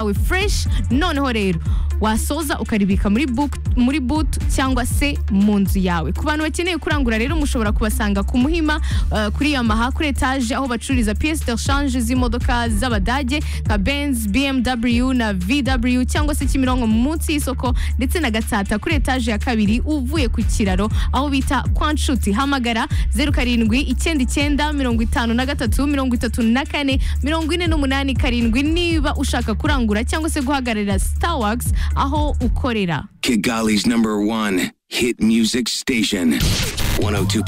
wawe fresh noneho rero wasoza ukaribika muri book muri boot cyangwa se mu nzu yawe ku bantu bakeneye kurangura rero mushobora kubasanga ku muhima uh, kuri yamaha kuri etage aho bacururiza pièce de change z'imodoka z'abadage nka benz bmw na vw cyangwa se kimironko munsi y'isoko ndetse na gatsata kuri etage ya kabiri uvuye ku kiraro aho bita kwa nshuti hamagara zeru karindwi icyenda icyenda mirongo itanu na gatatu mirongo itatu na kane mirongo ine n'umunani karindwi niba ushaka kurangura cyangwa se guhagararira starwax aho ukorera Kigali's number one hit music station. 102.